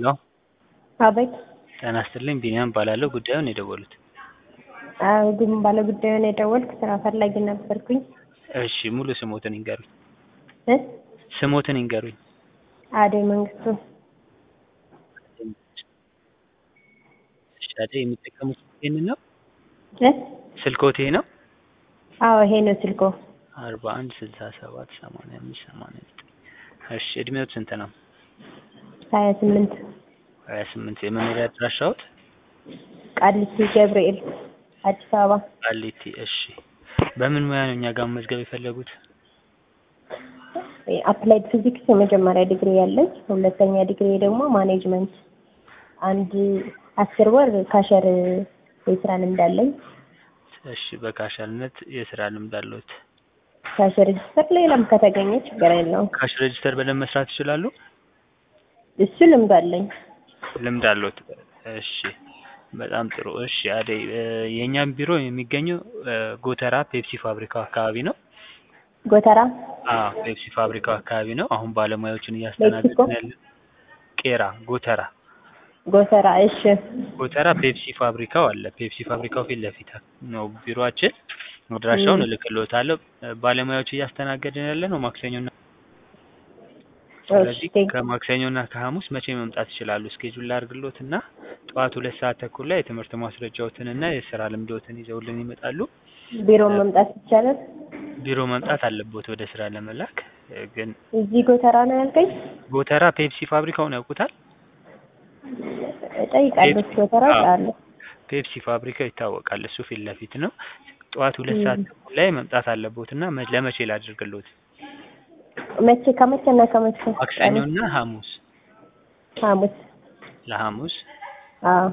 ሄሎ አቤት ጤና ይስጥልኝ ቢኒያም እባላለሁ ጉዳዩን የደወሉት አዎ ግን ባለጉዳዩን የደወልኩ ስራ ፈላጊ ነበርኩኝ እሺ ሙሉ ስሞትን ይንገሩኝ እ ስሞትን ይንገሩኝ አደይ መንግስቱ እሺ አደይ የሚጠቀሙት ይሄንን ነው እ ስልክዎት ይሄ ነው አዎ ይሄ ነው ስልኮ አርባ አንድ ስልሳ ሰባት ሰማንያ አምስት ሰማንያ ዘጠኝ እሺ እድሜዎት ስንት ነው ሀያ ስምንት ሀያ ስምንት የመኖሪያ አድራሻዎት ቃሊቲ ገብርኤል አዲስ አበባ ቃሊቲ እሺ በምን ሙያ ነው እኛ ጋር መመዝገብ የፈለጉት አፕላይድ ፊዚክስ የመጀመሪያ ዲግሪ ያለኝ ሁለተኛ ዲግሪ ደግሞ ማኔጅመንት አንድ አስር ወር ካሸር የስራ ልምድ አለኝ እሺ በካሸርነት የስራ ልምድ አለዎት ካሽ ሬጅስተር ሌላም ከተገኘ ችግር የለውም ካሽ ሬጅስተር በደንብ መስራት ይችላሉ እሱ ልምድ አለኝ ልምድ አለዎት እሺ በጣም ጥሩ እሺ አደይ የእኛም ቢሮ የሚገኘው ጎተራ ፔፕሲ ፋብሪካው አካባቢ ነው ጎተራ አዎ ፔፕሲ ፋብሪካው አካባቢ ነው አሁን ባለሙያዎችን እያስተናገድን ያለን ቄራ ጎተራ ጎተራ እሺ ጎተራ ፔፕሲ ፋብሪካው አለ ፔፕሲ ፋብሪካው ፊት ለፊት ነው ቢሮአችን አድራሻውን እልክልዎታለሁ ባለሙያዎች እያስተናገድን ያለ ነው ማክሰኞና ስለዚህ ከማክሰኞና ከሐሙስ መቼ መምጣት ይችላሉ እስኬጁል ላድርግልዎት እና ጠዋት ሁለት ሰዓት ተኩል ላይ የትምህርት ማስረጃዎትን እና የስራ ልምዶትን ይዘውልን ይመጣሉ ቢሮ መምጣት ይቻላል ቢሮ መምጣት አለቦት ወደ ስራ ለመላክ ግን እዚህ ጎተራ ነው ያልከኝ ጎተራ ፔፕሲ ፋብሪካውን ያውቁታል እጠይቃለሁ ጎተራ አለ ፔፕሲ ፋብሪካው ይታወቃል እሱ ፊት ለፊት ነው ጠዋት ሁለት ሰዓት ተኩል ላይ መምጣት አለቦት እና ለመቼ ላድርግልዎት መቼ ከመቼ እና ከመቼ ማክሰኞና ሐሙስ ሐሙስ ለሐሙስ አዎ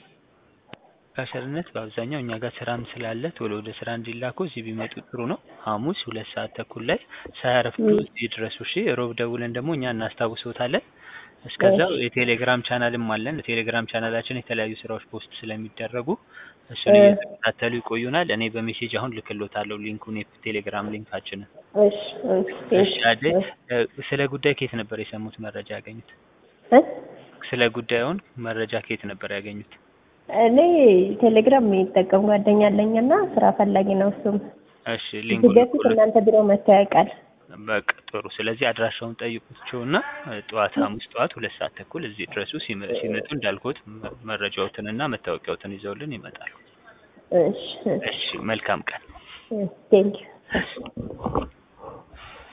ካሸርነት በአብዛኛው እኛ ጋር ስራም ስላለ ቶሎ ወደ ስራ እንዲላኩ እዚህ ቢመጡ ጥሩ ነው ሐሙስ ሁለት ሰዓት ተኩል ላይ ሳያረፍዱ እዚህ ድረሱ እሺ ሮብ ደውለን ደግሞ እኛ እናስታውሶታለን እስከዛው የቴሌግራም ቻናልም አለን ቴሌግራም ቻናላችን የተለያዩ ስራዎች ፖስት ስለሚደረጉ እሱን እየተከታተሉ ይቆዩናል እኔ በሜሴጅ አሁን ልክልዎታለሁ ሊንኩን የቴሌግራም ሊንካችንን እሺ እሺ አደይ ስለ ጉዳይ ከየት ነበር የሰሙት መረጃ ያገኙት እ ስለ ጉዳዩን መረጃ ከየት ነበር ያገኙት እኔ ቴሌግራም የሚጠቀም ጓደኛ አለኝ እና ስራ ፈላጊ ነው እሱም እሺ ሊንኩን በፊት እናንተ ቢሮ መጥቶ ያውቃል በቃ ጥሩ ስለዚህ አድራሻውን ጠይቁቸው እና ጠዋት ሐሙስ ጠዋት ሁለት ሰዓት ተኩል እዚህ ድረሱ ሲመጡ እንዳልኩት መረጃዎትን እና መታወቂያዎትን ይዘውልን ይመጣሉ እሺ እሺ መልካም ቀን ቴንኪው